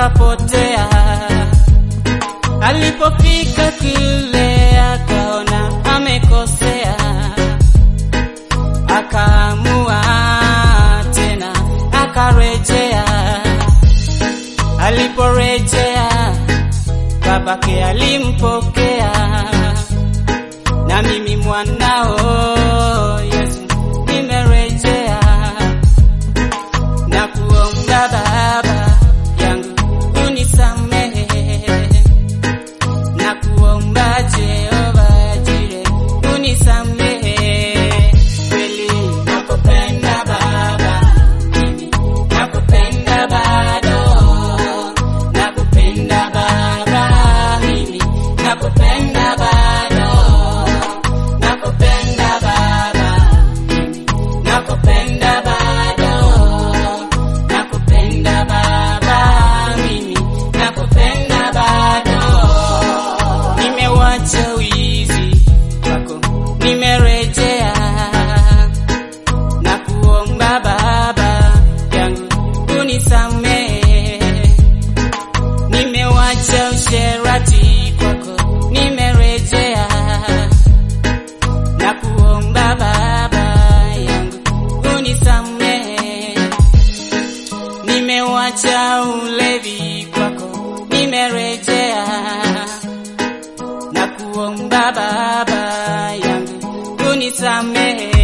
akapotea. Alipofika kule akaona amekosea, akaamua tena akarejea. Aliporejea babake alimpokea, na mimi mwanao Yesu nimerejea, na kuomba Baba yangu unisamehe, na kuomba Jehova Jire unisamehe, kweli nakupenda Baba, mimi nakupenda bado, nakupenda Baba, mimi nakupenda bado, nakupenda Baba, mimi nakupenda bado, nakupenda Baba, mimi nakupenda bado. Nimewacha wizi wako, nimerejea na kuomba Baba yangu unisamehe. Nimewacha usherati kwako, nimerejea na kuomba Baba yangu unisamehe. Nimewacha ulevi kwako, nimerejea na kuomba Baba yangu unisamehe.